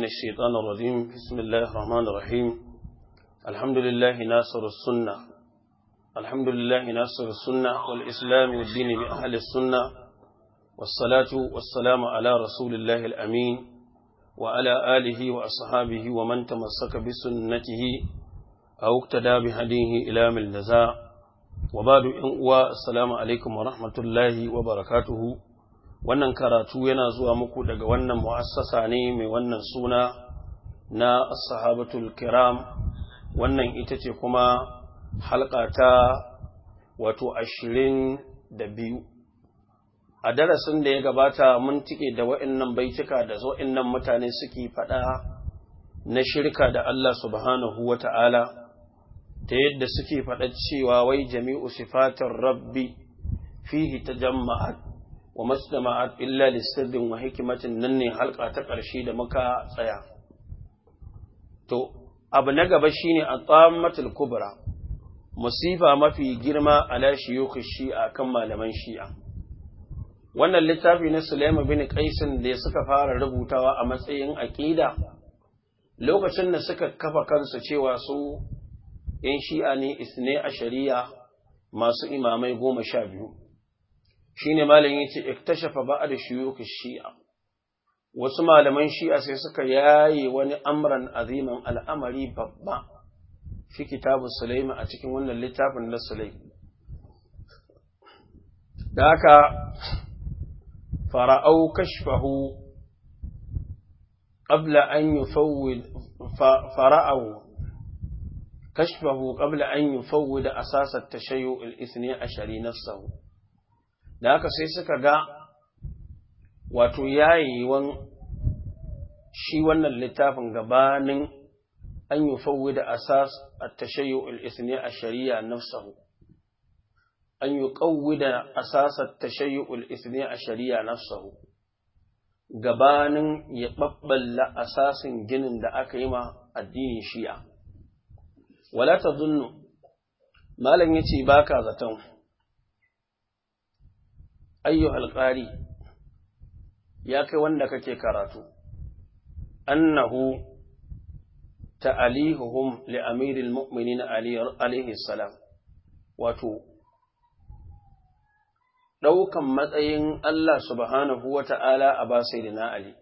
من الشيطان الرجيم بسم الله الرحمن الرحيم الحمد لله ناصر السنة الحمد لله ناصر السنة والإسلام والدين بأهل السنة والصلاة والسلام على رسول الله الأمين وعلى آله وأصحابه ومن تمسك بسنته أو اقتدى بهديه إلى من الجزاء وبعد السلام عليكم ورحمة الله وبركاته wannan karatu yana zuwa muku daga wannan mu'assasa ne mai wannan suna na sahabatul kiram wannan ita ce kuma halka ta wato ashirin da biyu a darasin da ya gabata mun tike da wa'annan baituka da wa'annan mutane suke faɗa na shirka da Allah subhanahu wa ta'ala ta yadda suke faɗa cewa wai jami'u sifatar rabbi fihi ta jama'at wa mastama'at illa lisirdin wa hikimatin nan ne halka ta ƙarshe da muka tsaya to abu na gaba shine a tsammatul kubra musifa mafi girma ala shiyukh shi'a kan malaman shi'a wannan littafi na Sulaiman bin Qaisin da suka fara rubutawa a matsayin aqida lokacin da suka kafa kansu cewa su yan shi'a ne isne a shari'a masu imamai goma sha biyu shine malamin yace iktashafa ba'd shuyukh shi'a wasu malaman shi'a sai suka yaye wani amran aziman al'amari babba fi kitabu Sulaiman a cikin wannan littafin na Sulaiman da haka fara'au kashfahu qabla an yufawwid fara'au kashfahu qabla an yufawwid asas at-tashayyu' al-ithni ashari nafsuhu da haka sai suka ga wato yayiwan shi wannan littafin gabanin an yi fawwi da asas a tashayyu al'isni a shari'a nafsahu an yi ƙauwi da asas a tashayyu al'isni a shari'a nafsahu gabanin ya ɓaɓɓalla asasin ginin da aka yi ma addinin shi'a wala ta zunnu malam ya ce ba ka zaton ayyuhal qari ya kai wanda kake karatu annahu ta'alihuhum li amiril mu'minin ali alaihi salam wato daukan matsayin Allah subhanahu wata'ala a ba sayyidina ali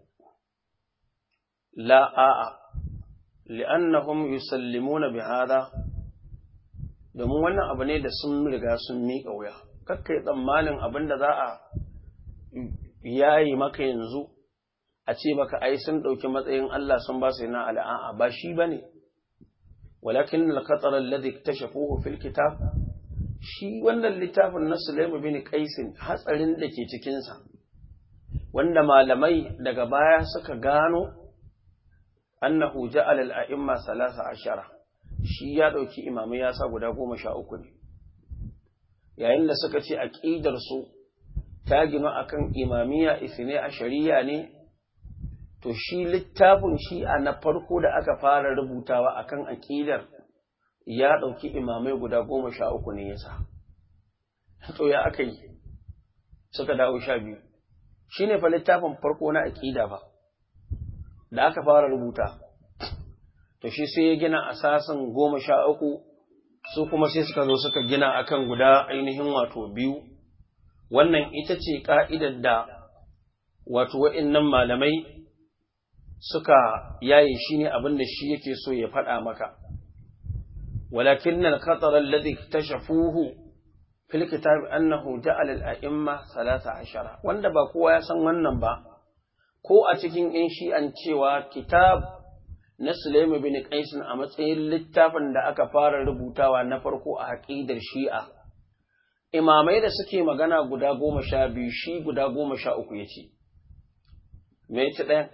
la a'a li'annahum yusallimuna bihadha domin wannan abu ne da sun riga sun miƙa wuya kakkai tsammanin abin da za a yayi maka yanzu a ce baka ai sun ɗauki matsayin Allah sun ba su yana al'a'a ba shi ba ne, walakin al-qatar alladhi tashafuhu fil kitab shi wannan littafin na Sulaimu bin Qaisin hatsarin da ke cikinsa wanda malamai daga baya suka gano annahu ja'ala al-a'imma salasa ashara shi ya ɗauki imamai ya sa guda goma sha uku ne yayin da suka ce aƙidarsu ta gina akan imamiya isne a shari'a ne to shi littafin shi'a na farko da aka fara rubutawa akan aƙidar ya ɗauki imamai guda goma sha uku ne yasa to ya aka yi suka dawo sha biyu shi ne fa littafin farko na aƙida ba da aka fara rubuta to shi sai ya gina asasin goma sha uku su kuma sai suka zo suka gina akan guda ainihin wato biyu wannan ita ce ka'idar da wato wa'innan malamai suka yaye shi ne abin da shi yake so ya faɗa maka walakin nan katsarar ladi ta shafuhu fil kitab annahu ja'ala al-a'imma salasa ashara wanda ba kowa ya san wannan ba ko a cikin in shi'an cewa kitab na Sulaimu bin Qaisin a matsayin littafin da aka fara rubutawa na farko a haƙidar Shi'a. Imamai da suke magana guda goma sha biyu shi guda goma sha uku ya ce, Me ci ɗayan?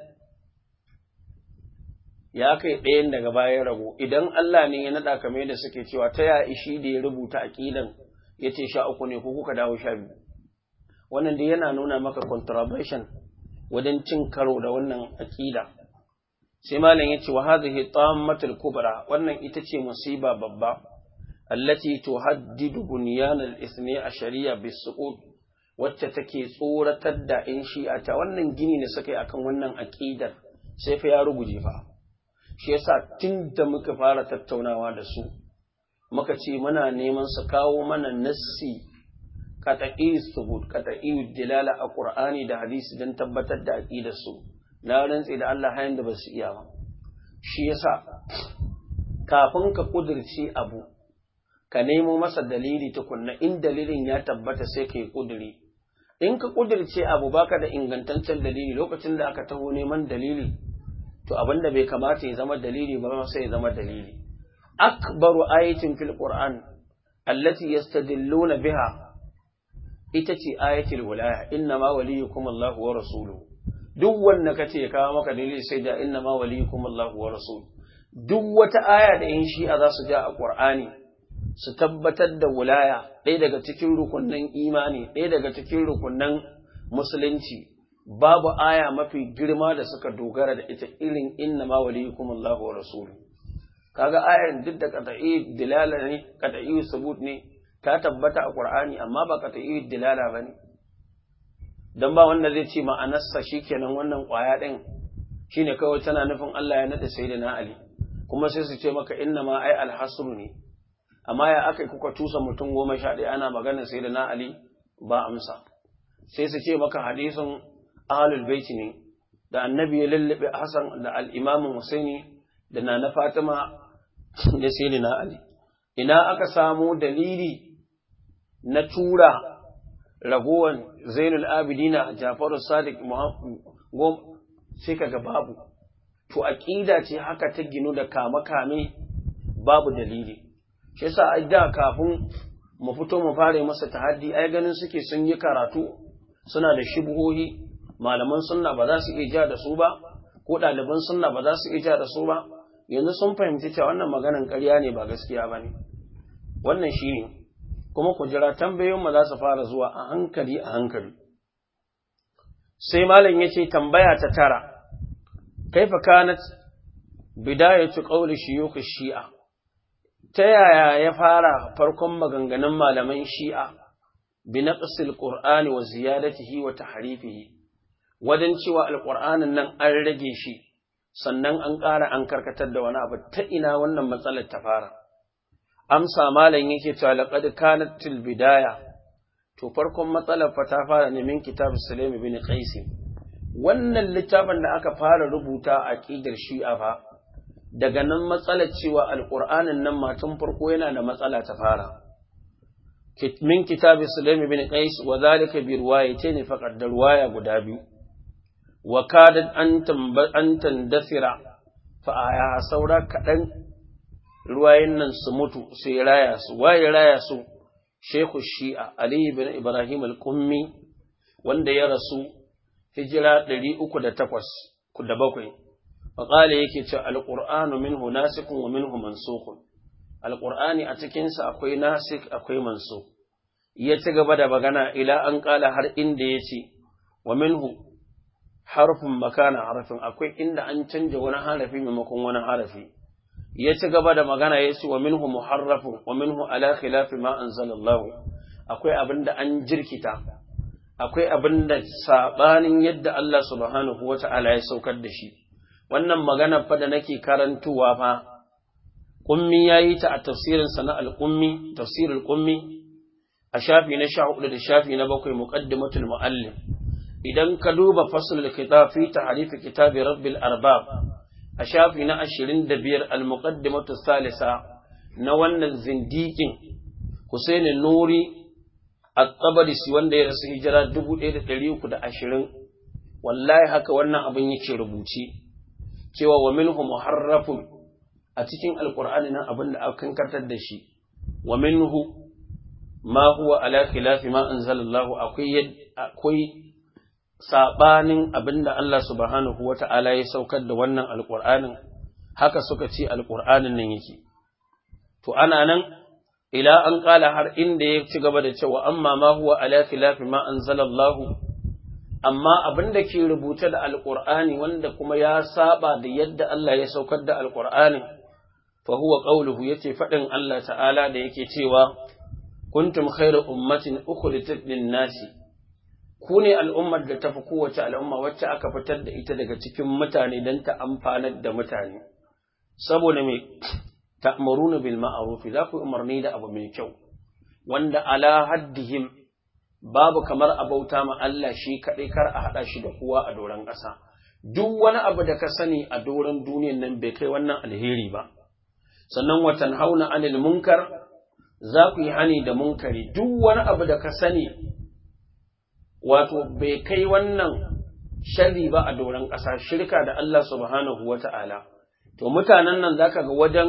Ya kai ɗayan daga bayan rago, idan Allah ne ya naɗa kamar da suke cewa ta ya ishi da ya rubuta aƙidan ya ce sha uku ne ko kuka dawo sha biyu. Wannan dai yana nuna maka contravention wajen cin karo da wannan aƙida. sai malam yace wa hadhihi tammatul kubra wannan ita ce musiba babba allati tuhaddidu bunyan al-ithni ashariya bis-suqut wacce take tsoratar da in shi'a ta wannan gini da suka yi akan wannan aqidar sai fa ya ruguje fa shi yasa tun da muka fara tattaunawa da su muka ce muna neman su kawo mana nassi qat'i subut qat'i dilala a qur'ani da hadisi don tabbatar da aqidar su na rantsi da Allah hayan da ba su iya ba shi yasa kafin ka kudirce abu ka nemo masa dalili tukunna in dalilin ya tabbata sai ka yi kudiri in ka kudirce abu baka da ingantaccen dalili lokacin da aka taho neman dalili to abin da bai kamata ya zama dalili ba sai ya zama dalili akbaru ayatin fil qur'an allati yastadilluna biha ita ce ayatul wilaya inna ma waliyukum Allahu wa rasuluhu duk wanda kace ya kawo maka dalili sai da inna ma waliyukum Allahu wa rasuluhu duk wata aya da in shi'a za su ja a qur'ani su tabbatar da wilaya ɗaya daga cikin rukunnan imani ɗaya daga cikin rukunnan musulunci babu aya mafi girma da suka dogara da ita irin inna ma waliyukum Allahu wa rasuluhu kaga ayan duk da qat'i dilala ne qat'i subut ne ta tabbata a Qur'ani amma ba qat'i dilala bane dan ba wanda zai ce ma'anarsa shikenan wannan kwaya din shine kawai tana nufin Allah ya nada sayyidina Ali kuma sai su ce maka inna ma ai alhasru ne amma ya akai kuka tusa mutum goma sha ɗaya ana magana sayyidina Ali ba amsa sai su ce maka hadisin ahlul bait ne da annabi ya lallabe Hassan da al-Imam Husaini da Nana Fatima da sayyidina Ali ina aka samu dalili na tura ragowan Zainul Abidina Jafaru Sadiq Muhammad sai kaga babu to aqida ce haka ta ginu da kama kame babu dalili shi yasa ai da kafin mu fito mu fare masa tahaddi ai ganin suke sun yi karatu suna da shubuhohi malaman sunna ba za su iya ja da su ba ko ɗaliban sunna ba za su iya ja da su ba yanzu sun fahimci cewa wannan maganan ƙarya ne ba gaskiya ba ne wannan shi ne kuma ku jira tambayoyin ma za su fara zuwa a hankali a hankali sai malam ya ce tambaya ta tara kaifa kanat bidayatu qawli shuyukh shi'a ta yaya ya fara farkon maganganun malaman shi'a bi naqsil qur'ani wa ziyadatihi wa tahrifihi wajen cewa alqur'anin nan an rage shi sannan an ƙara an karkatar da wani abu ta ina wannan matsalar ta fara amsa malam yake cewa laqad kanat til bidaya to farkon matsalar fa ta fara ne min kitab Sulaim bin Qais wannan littafin da aka fara rubuta a aqidar Shi'a fa daga nan matsalar cewa alqur'anin nan matan farko yana da matsala ta fara min kitab Sulaim bin Qais wa zalika bi riwayatayn faqad da riwaya guda biyu wa kadat an tandasira fa aya saura kaɗan ruwayen nan su mutu sai raya su waye raya su shekhu shi'a ali ibn ibrahim al-kummi wanda ya rasu hijira 308 da bakwai faqala yake cewa al-qur'anu minhu nasikun wa minhu mansukun al-qur'ani a cikin sa akwai nasik akwai mansuk ya ci gaba da magana ila an kala har inda yace wa minhu harfin makana harafin akwai inda an canja wani harafi maimakon wani harafi ya ci gaba da magana ya ce wa minhu muharrafun wa minhu ala khilafi ma anzalallahu akwai abin da an jirkita akwai abin da sabanin yadda Allah subhanahu wata'ala ya saukar da shi wannan magana fa da nake karantuwa fa kummi yayi ta a tafsirin sa na al-ummi tafsirul ummi a shafi na 14 da shafi na 7 muqaddimatul muallim idan ka duba faslul kitab fi ta'rif kitab rabbil arbab a shafi na 25 al-muqaddimatu salisa na wannan zindikin Husaini Nuri at-Tabarisi wanda ya rasu hijira 1320 wallahi haka wannan abin yake rubuce cewa wa minhu muharrafun a cikin alqur'ani nan abin da aka kankantar da shi wa minhu ma huwa ala khilafi ma anzalallahu akwai akwai saɓanin abin da Allah subhanahu wa ta'ala ya saukar da wannan alƙur'anin, haka suka ce alƙur'anin nan yake. To, ana nan, ila an ƙala har inda ya ci gaba da cewa, amma ma huwa ala khilafi ma an zalallahu, amma abin da ke rubuta da alƙur'ani wanda kuma ya saba da yadda Allah ya saukar da alƙur'anin, fa huwa ƙauluhu ya ce faɗin Allah ta'ala da yake cewa, kuntum khairu ummatin ukhrijat lin nasi ku ne al'ummar da tafi kowace al'umma wacce aka fitar da ita daga cikin mutane don ta amfanar da mutane saboda me ta'muruna bil ma'ruf za ku umarni da abu mai kyau wanda ala haddihim babu kamar abauta ma Allah shi kaɗai kar a haɗa shi da kowa a doron ƙasa duk wani abu da ka sani a doron duniyan nan bai kai wannan alheri ba sannan watan hauna anil munkar za ku yi hani da munkari duk wani abu da ka sani wato bai kai wannan sharri ba a doron ƙasa shirka da Allah subhanahu wa ta'ala to mutanen nan za ka ga wajen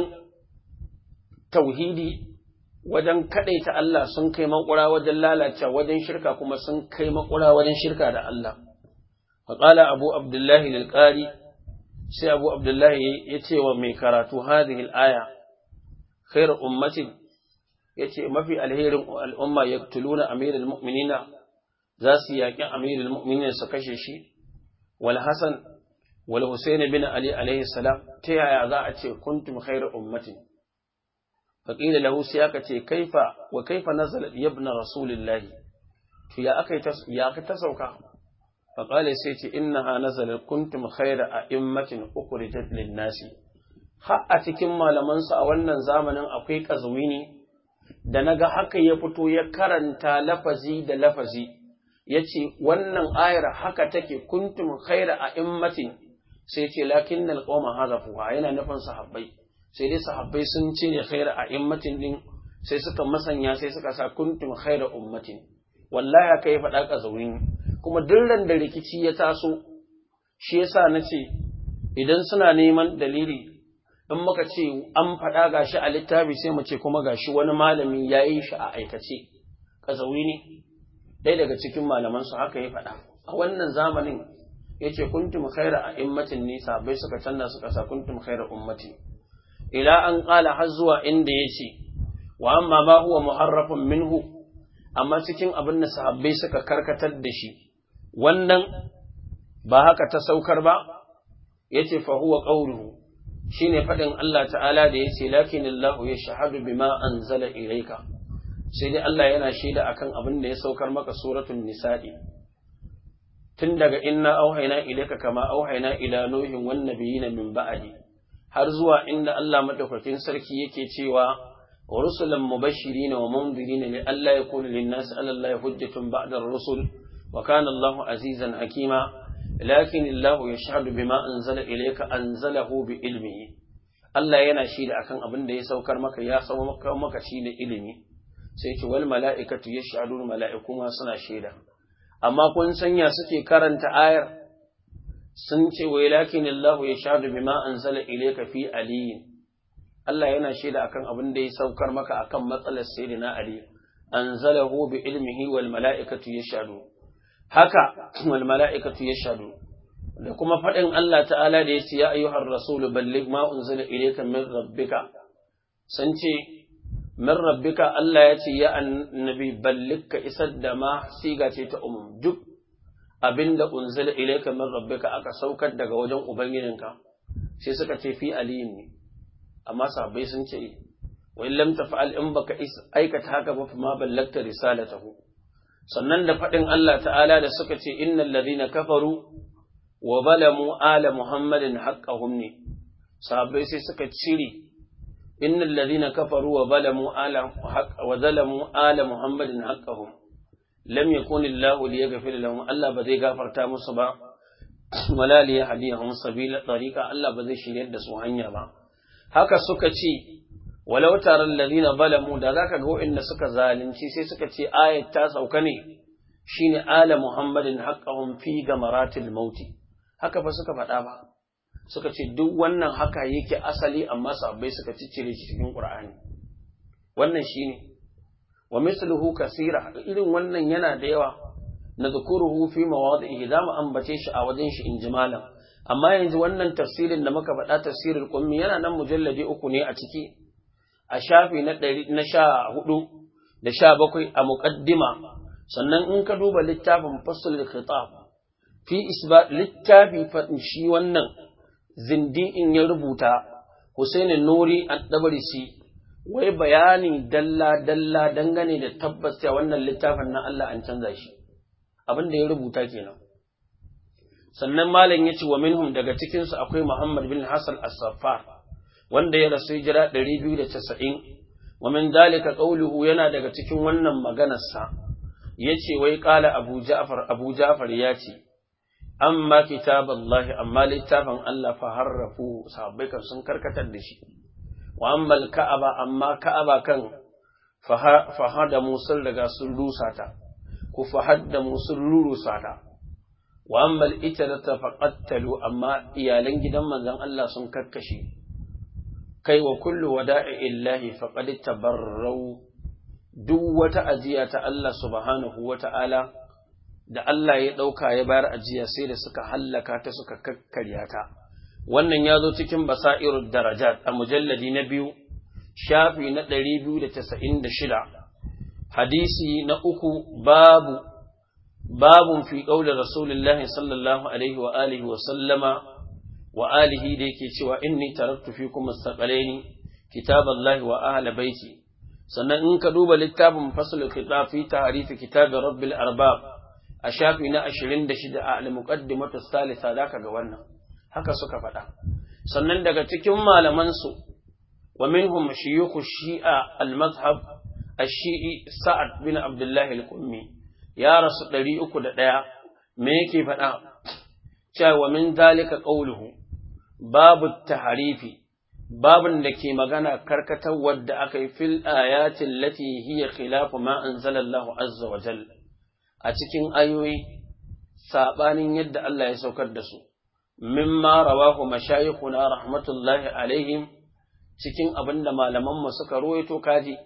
tauhidi wajen kaɗaita Allah sun kai makura wajen lalacewa wajen shirka kuma sun kai makura wajen shirka da Allah faƙala abu abdullahi lilƙari sai abu abdullahi ya ce wa mai karatu hadhihi al-aya khairu ummatin yace mafi alherin al'umma yaktuluna amirul mu'minina za su yaƙi amirul mu'minina su kashe shi wal hasan wal husayn bin ali alaihi salam ta yaya za a ce kuntum khairu ummatin faqila lahu sai aka ce kaifa wa kaifa nazalat ibn rasulillah to ya aka ya aka ta sauka faqala sai ce innaha nazalat kuntum khairu a'immatin ukhrijat lin nasi har a cikin malamansu a wannan zamanin akwai ƙazwini da naga haka ya fito ya karanta lafazi da lafazi ya ce wannan ayar haka take kuntum khaira a immatin sai ce lakin na alƙoma hazafuwa yana nufin sahabbai sai dai sahabbai sun ce ne khaira a immatin din sai suka masanya sai suka sa kuntum khaira ummatin wallahi haka ya faɗa ƙazwini kuma duk da rikici ya taso shi yasa na ce idan suna neman dalili in muka ce an faɗa gashi a littafi sai mu ce kuma gashi wani malami ya yi shi a aikace ƙazawi ne ɗaya daga cikin malamansu haka ya faɗa a wannan zamanin ya ce kuntum khaira a immatin nisa bai suka canza suka sa kuntum khaira ummati ila an ƙala har zuwa inda ya ce wa amma ma huwa muharrafun minhu amma cikin abin da sahabbai suka karkatar da shi wannan ba haka ta saukar ba yace fa huwa qawluhu shine faɗin Allah ta'ala da ya ce lakin Allah ya shahadu bima anzala ilayka sai dai Allah yana shaida akan abin da ya saukar maka suratul nisa'i tun daga inna auhayna ilayka kama auhayna ila nuhin wan nabiyina min ba'di har zuwa inda Allah madaukakin sarki yake cewa wa rusulan mubashirin wa mundirin li alla yakuna lin-nasi 'ala Allah hujjatun ba'da ar-rusul wa kana Allahu azizan hakima لكن الله يشهد بما أنزل إليك أنزله بعلمه Allah yana shi da akan abin da ya saukar maka ya sau maka maka shi da ilimi sai ce wal mala'ikatu yashhadun mala'iku ma suna shaida amma kun sanya suke karanta ayar sun ce wai lakin Allah yashhadu bima anzala ilayka fi ali Allah yana shaida akan abin da ya saukar maka akan matsalar sayyidina ali anzalahu bi ilmihi wal mala'ikatu yashhadun haka wal mala'ikatu yashhadu da kuma faɗin Allah ta'ala da yace ya ayyuhar rasul balligh ma unzila ilayka min rabbika san ce min rabbika Allah ya ce ya annabi balligh ka isar da ma siga ce ta umum duk abinda unzila ilayka min rabbika aka saukar daga wajen ubangijinka sai suka ce fi aliyin ne amma sahabbai sun ce wa in lam taf'al in baka aikata haka ba fa ma ballagta risalatahu sannan da faɗin Allah ta'ala da suka ce innal ladhina kafaru wa zalamu ala muhammadin haqqahum ne sahabbai sai suka cire innal ladhina kafaru wa zalamu ala wa zalamu ala muhammadin haqqahum lam yakun illahu liyaghfir lahum Allah ba zai gafarta musu ba wala liyahdihum sabila tariqa Allah ba zai shiryar da su hanya ba haka suka ce walau taron ladina balamu da zaka ga waɗanda suka zalunci sai suka ce ayat ta sauka ne shine ala muhammadin haqqahum fi gamaratil mauti haka fa suka faɗa ba suka ce duk wannan haka yake asali amma sabbai suka ciccire shi cikin qur'ani wannan shine wa misluhu kasira irin wannan yana da yawa nadhkuruhu fi mawadi'i za mu ambace shi a wajen shi injimalan amma yanzu wannan tafsirin da muka faɗa tafsirul qummi yana nan mujalladi uku ne a ciki a shafi na ɗari na sha hudu da sha bakwai a muƙaddima sannan in ka duba littafin fasul khitab fi isba littafi faɗin shi wannan zindi'in ya rubuta Husaini Nuri ad-Dabarisi wai bayani dalla dalla dangane da tabbas cewa wannan littafin na Allah an canza shi abin da ya rubuta kenan sannan malam ya ce wa minhum daga cikinsu akwai Muhammad bin Hassan as-Saffar wanda ya rasu hijira 290 wa min dalika qawluhu yana daga cikin wannan maganarsa yace wai qala Abu Ja'far Abu Ja'far ya ce amma kitaballahi amma littafin Allah fa harrafu sahabbai kan sun karkatar da shi wa amma ka'aba amma ka'aba kan fahada musul daga sun rusa ta ku fahadda musul rurusa ta wa amma ita da ta faqattalu amma iyalan gidan manzon Allah sun kakkashe kai wa kullu wada'i illahi faqad tabarrau duk wata ajiya ta Allah subhanahu wata'ala da Allah ya ɗauka ya bayar ajiya sai da suka hallaka ta suka kakkarya ta wannan ya zo cikin basa'irud darajat a mujalladi na biyu shafi na ɗari biyu da tasa'in da shida hadisi na uku babu babun fi ƙaunar rasulullahi sallallahu alaihi wa alihi wa sallama wa alihi da yake cewa inni taraktu fi kuma saƙalaini kitaballahi wa ahla baiti sannan in ka duba littafin fasul kitab fi ta'rifi kitab rabbil arbab a shafi na ashirin da shida a al-muqaddimatu salisa zaka ga wannan haka suka faɗa sannan daga cikin malaman su wa minhum shuyukh shi'a al-madhhab ash-shi'i sa'ad bin abdullah al-qummi ya rasu 301 me yake faɗa cewa min zalika qawluhu babu taharifi babun da ke magana karkatar wadda aka yi fil ayatin lati hiya khilafu ma anzalallahu azza wa jalla a cikin ayoyi saɓanin yadda Allah ya saukar da su, mimma rawahu mashayikhuna rahmatullahi alaihim cikin abin da malamanmu suka ruwaito kaji,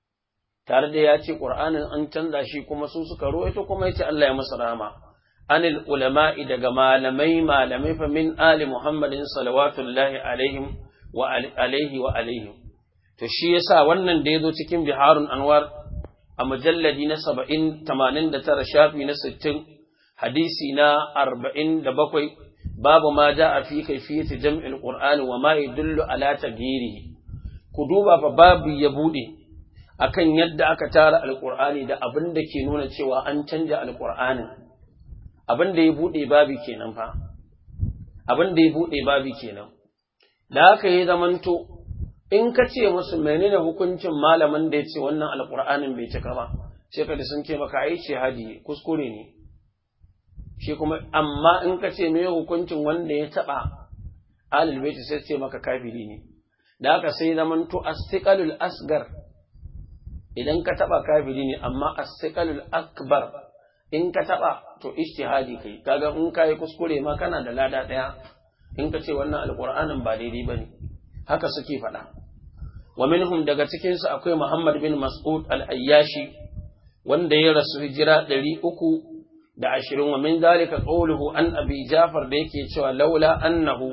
tare da ya ce ƙur'anin an canza shi kuma su suka ruwaito kuma ya ce Allah ya masa rama. Anil ulama'i daga malamai malamai fa min ali Muhammadin salawatullahi alaihim wa alaihi wa alaihim. To shi yasa wannan da ya zo cikin biharun anwar a mujalladi na saba'in tamanin da tara shafi na sittin hadisi na arba'in da bakwai babu ma ja a fi kaifiyati jam'il qur'ani wa ma yadullu ala taghyirihi ku duba fa babu ya bude akan yadda aka tara alqur'ani da abin da ke nuna cewa an canja alqur'anin abin da ya bude babu kenan fa abin da ya bude babu kenan da haka yi zamanto in ka ce musu menene hukuncin malamin da ya ce wannan alƙur'anin bai cika ba sai ka sun ce maka ai ce hadi kuskure ne shi kuma amma in ka ce me hukuncin wanda ya taba alil baiti sai ce maka kafiri ne da haka sai zaman to astiqalul asgar idan ka taba kafiri ne amma astiqalul akbar in ka taba to ijtihadi kai kaga in kai kuskure ma kana da lada daya in ka ce wannan alƙur'anin ba daidai bane haka suke faɗa wa minhum daga cikinsu akwai Muhammad bin Mas'ud al-Ayyashi wanda ya rasu hijira ɗari uku da ashirin wa min dalika qawluhu an abi Jafar da yake cewa laula annahu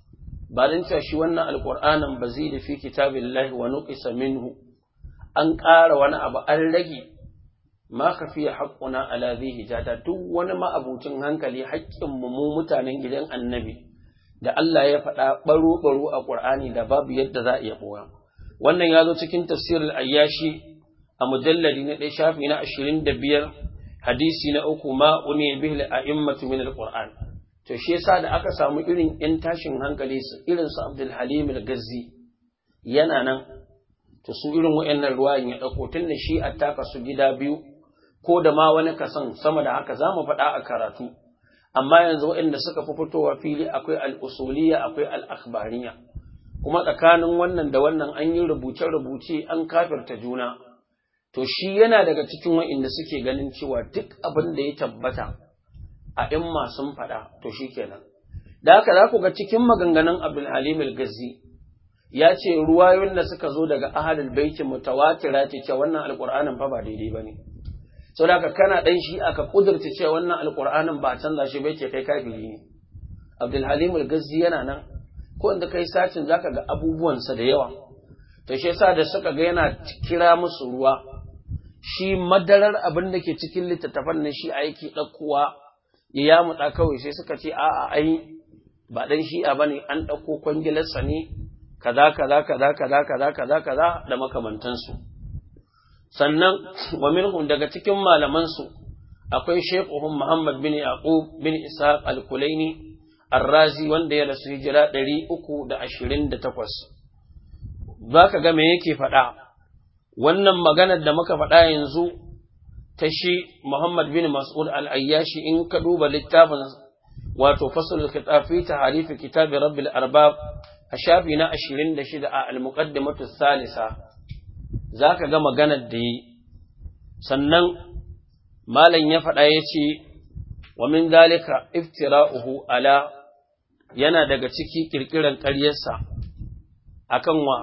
ba dan cewa shi wannan alqur'anin bazid fi kitabillahi wa nuqisa minhu an ƙara wani abu an rage ma kafiya haqquna ala dhi hijata duk wani ma'abucin hankali haƙƙin mu mu mutanen gidan annabi da Allah ya faɗa baro-baro a Qur'ani da babu yadda za a iya ɓoya. wannan ya zo cikin tafsirul ayyashi a mujalladi na ɗaya shafi na ashirin da biyar hadisi na uku ma uni bihi a'immatu min alquran to shi yasa da aka samu irin yan tashin hankali su irin su Abdul Halim al-Gazzi yana nan to su irin wayannan ruwayan ya dauko tunda shi attaka su gida biyu ko da ma wani kasan sama da haka zamu faɗa a karatu amma yanzu waɗanda suka fi fitowa fili akwai al-usuliyya akwai al-akhbariyya kuma tsakanin wannan da wannan an yi rubuce-rubuce an kafirta juna, to shi yana daga cikin wa'inda suke ganin cewa duk abin da ya tabbata a in sun faɗa to shi kenan. Da haka za ku ga cikin maganganun Abdul Halim al-Gazi ya ce ruwayoyin da suka zo daga ahalul baiti mutawatira ce cewa wannan alƙur'anin fa ba daidai ba ne. Sau da haka kana ɗan shi aka ƙudurta cewa wannan alƙur'anin ba a canza shi bai ce kai kafiri ne. Abdul Halim al-Gazi yana nan ko inda kai sacin zaka ga abubuwansa da yawa to shi yasa da suka ga yana kira musu ruwa shi madarar abin da ke cikin littattafan nan shi aiki ɗaukowa ya yamutsa kawai sai suka ce a'a ai ba dan shi'a bane an ɗauko kwangilarsa ne kaza kaza kaza kaza kaza kaza kaza da makamantansu sannan wa minhum daga cikin malaman su akwai shekuhun Muhammad bin Yaqub bin Ishaq al-Kulaini Ar-Razi wanda ya rasu hijira 328 zaka ga me yake faɗa wannan maganar da muka faɗa yanzu ta shi Muhammad bin Mas'ud al-Ayyashi in ka duba littafin wato fasul kitab fi ta'rif kitab Rabbil Arbab a shafi na 26 a al-muqaddimatu salisa zaka ga maganar da yi sannan malam ya faɗa yace wa min dalika iftira'uhu ala yana daga ciki kirkiran ƙaryarsa akan wa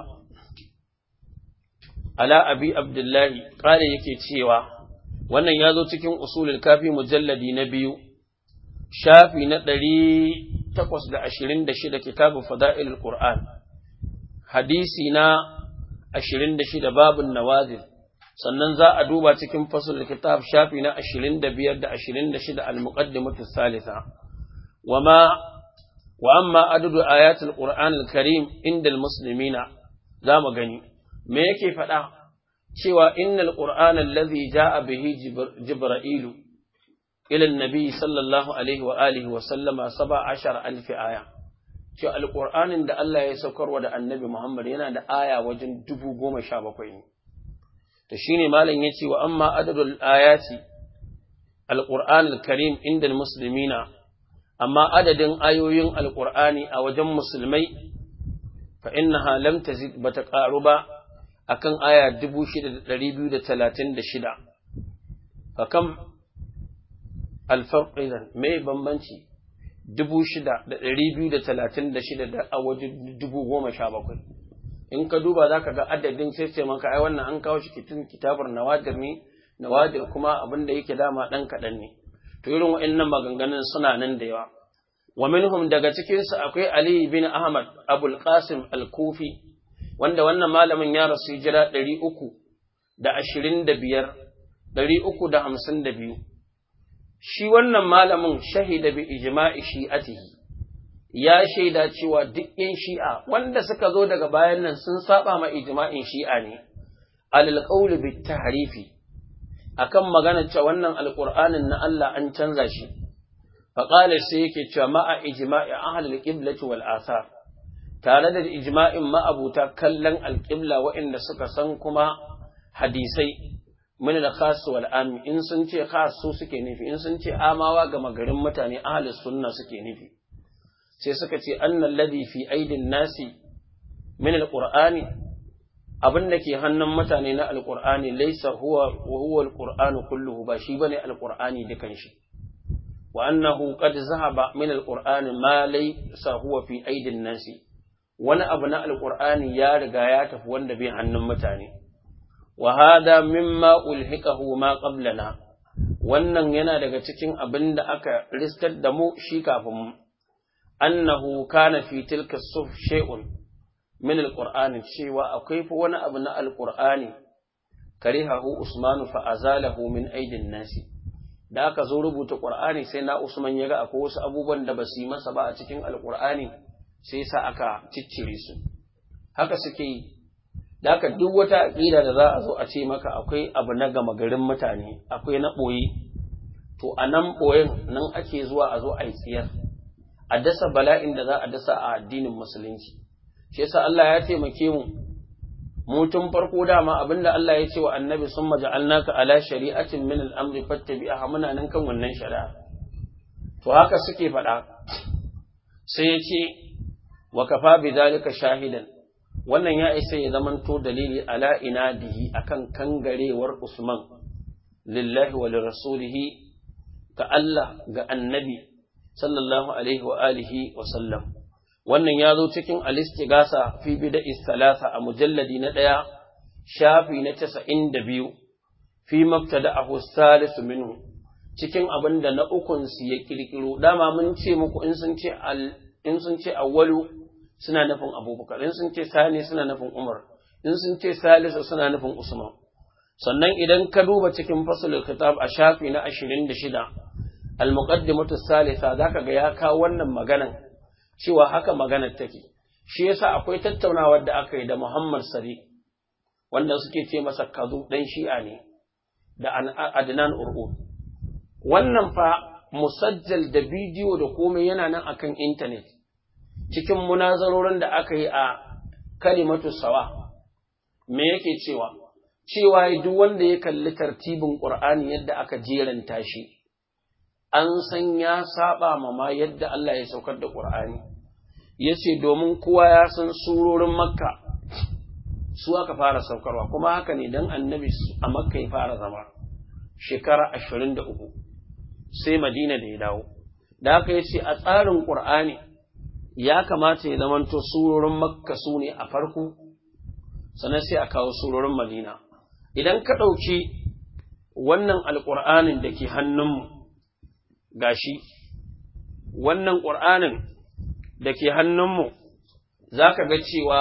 ala abi abdullahi ƙare yake cewa wannan ya zo cikin usulul kafi mujalladi na biyu shafi na ɗari takwas da ashirin da shida kitabun fada'il qur'an hadisi na ashirin da shida babun nawazil sannan za a duba cikin fasul kitab shafi na ashirin da biyar da ashirin da shida al-muqaddimatu salisa wama wa amma adadu ayatul qur'an al-karim inda al-muslimina za mu gani me yake faɗa cewa innal qur'ana allazi jaa bihi jibra'ilu ila annabi sallallahu alaihi wa alihi wa sallama 17000 aya cewa alqur'anin da Allah ya saukarwa da annabi Muhammad yana da aya wajen 17000 ne to shine malam yace wa amma adadul ayati alqur'an alkarim inda almuslimina amma adadin ayoyin alqur'ani a wajen musulmai fa innaha lam tazid bata qaru ba akan aya 6236 fakam alfarq idan me bambanci 6236 da a waje 1017 in ka duba zaka ga adadin sai sai maka ai wannan an kawo shi kitin kitabar nawadir ne nawadir kuma abin da yake dama dan kadan ne to irin wa'annan maganganun suna nan da yawa wa minhum daga cikin su akwai ali bin ahmad abul qasim al-kufi wanda wannan malamin ya rasu hijira ɗari uku da ashirin da biyar, ɗari uku da hamsin da biyu. Shi wannan malamin shahida bi ijma'i shi'atihi, ya shaida cewa duk ‘yan shi'a wanda suka zo daga bayan nan sun saba ma ijma'in shi'a ne, alal qawli bit tahrifi akan magana cewa wannan alƙur'anin na Allah an canza shi. Faƙalar sai yake cewa ma'a ijma'i ahlul qiblati wal asar. tare da ijma'in ma'abuta kallon alƙibla waɗanda suka san kuma hadisai min da khasu wal ami in sun ce khasu suke nufi in sun ce amawa ga magarin mutane ahli sunna suke nufi sai suka ce annal ladhi fi aidin nasi min alqur'ani abin da ke hannun mutane na alqur'ani laysa huwa wa huwa alqur'anu kulluhu ba shi bane alqur'ani dukan shi wa annahu qad zahaba min alqur'ani ma laysa huwa fi aidin nasi wani abu na alƙur'ani ya riga ya tafi wanda bai hannun mutane wa hada mimma ulhiqahu ma qablana wannan yana daga cikin abin da aka riskar da mu shi kafin mu annahu kana fi tilka suf shay'un min alqur'ani cewa akwai fa wani abu na alqur'ani karihahu usman fa azalahu min aidin nasi da aka zo rubuta qur'ani sai na usman ya ga akwai wasu abubuwan da ba su yi masa ba a cikin alqur'ani sai sa aka ciccire su haka suke yi da haka duk wata aƙida da za a zo a ce maka akwai abu na gama garin mutane akwai na ɓoye to a nan ɓoyen nan ake zuwa a zo a yi tsiyar a dasa bala'in da za a dasa a addinin musulunci shi yasa Allah ya taimake mu mu tun farko dama abinda Allah ya ce wa annabi sun maja'alnaka ala shari'atin min al-amri fattabi'aha muna nan kan wannan shari'a to haka suke faɗa sai ya ce wa kafa bi zalika shahidan wannan ya isa ya zamanto dalili ala inadihi akan kangarewar Usman lillahi wa lirasulihi ga Allah ga annabi sallallahu alaihi wa alihi wa sallam wannan ya zo cikin alistigasa fi bida'i salasa a mujalladi na ɗaya shafi na casa'in da biyu fi mabtada a salisu minhu cikin abin da na ukun su ya kirkiro dama mun ce muku in sun ce in sun ce awwalu suna nufin abubakar in sun ce sani suna nufin umar in sun ce salisu suna nufin usman sannan idan ka duba cikin fasalul kitab a shafi na ashirin da shida al-muqaddimatu salisa zaka ga ya kawo wannan maganan cewa haka maganar take shi yasa akwai tattaunawar da aka yi da Muhammad Sari wanda suke ce masa kazu dan shi'a ne da Adnan Ur'ud wannan fa musajjal da bidiyo da komai yana nan akan intanet cikin munazarorin da aka yi a kalimatu sawa me yake cewa cewa duk wanda ya kalli tartibin qur'ani yadda aka jeranta shi an san ya saba ma ma yadda Allah ya saukar da qur'ani yace domin kowa ya san surorin makka su aka fara saukarwa kuma haka ne dan annabi a makka ya fara zama shekara ashirin da uku sai madina da ya dawo da haka ya ce a tsarin ƙur'ani ya kamata ya zamanto surorin makka su ne a farko sannan sai a kawo surorin madina idan ka ɗauki wannan alƙur'anin da ke hannunmu gashi wannan ƙur'anin da ke hannunmu za ka ga cewa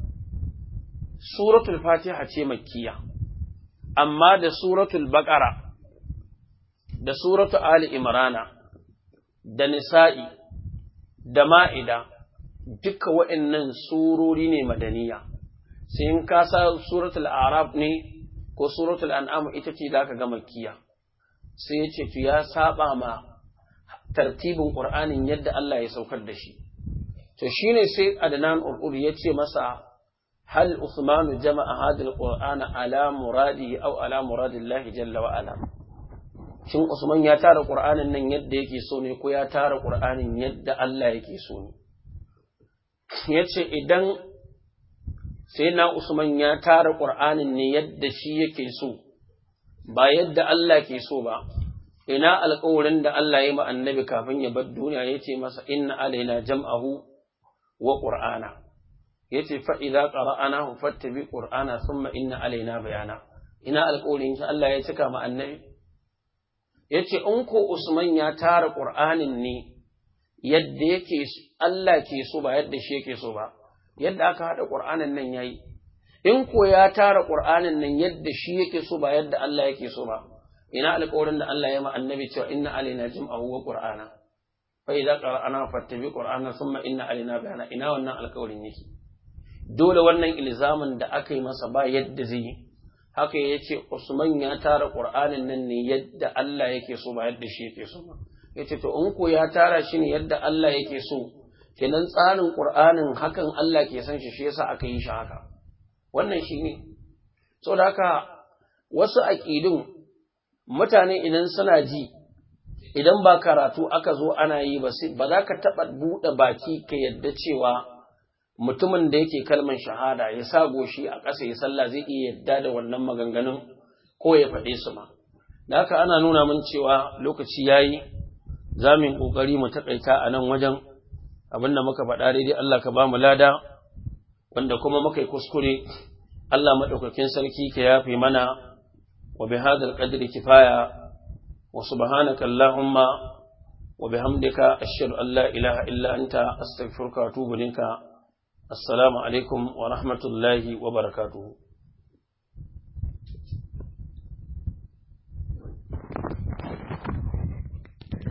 suratul fatiha ce makkiya amma da suratul baƙara da suratul ali imrana da nisa'i da ma'ida duka waɗannan surori ne madaniya sai in ka sa suratul arab ne ko suratul an'am ita ce zaka ga makkiya sai ya ce to ya saba ma tartibin qur'anin yadda Allah ya saukar da shi to shine sai adnan urur ya ce masa هل عثمان جمع هذا القرآن على مراده أو على مراد الله جل وعلا shin Usman ya tara Qur'anin nan yadda yake so ne ko ya tara Qur'anin yadda Allah yake so ne yace idan sai na Usman ya tara Qur'anin ne yadda shi yake so ba yadda Allah ke so ba ina alƙawarin da Allah ya ma annabi kafin ya bar duniya yace masa inna alaina jam'ahu wa qur'ana yace fa idza qara'anahu fattabi qur'ana thumma inna alaina bayana ina alƙawarin shi Allah ya cika ma annabi yace in ko Usman ya tara qur'anin ne yadda yake Allah ke so ba yadda shi yake so ba yadda aka hada qur'anin nan yayi in ko ya tara qur'anin nan yadda shi yake so ba yadda Allah yake so ba ina alƙawarin da Allah ya ma annabi cewa inna alaina jam'ahu wa qur'ana fa idza qara'ana fattabi qur'ana thumma inna alaina bayana ina wannan alƙawarin yake dole wannan ilzamin da aka yi masa ba yadda zai yi haka ya ce Usman ya tara Qur'anin nan ne yadda Allah yake so ba yadda shi yake so ba ya ce to in ko ya tara shi ne yadda Allah yake so kenan tsarin Qur'anin hakan Allah ke san shi shi yasa aka yi shi haka wannan shi ne saboda haka wasu aƙidun mutane idan suna ji idan ba karatu aka zo ana yi ba ba za ka taɓa buɗe baki ka yadda cewa mutumin da yake kalman shahada ya sa goshi a ƙasa ya sallah zai iya yadda da wannan maganganun ko ya faɗe su ma. Da haka ana nuna min cewa lokaci ya yi za mu yi ƙoƙari mu taƙaita a nan wajen abin da muka faɗa daidai Allah ka ba mu lada wanda kuma muka yi kuskure Allah maɗaukakin sarki ka yafe mana wa bi hadal qadri kifaya wa subhanaka allahumma wa bihamdika ashhadu an la ilaha illa anta astaghfiruka wa atubu ilayka السلام عليكم ورحمة الله وبركاته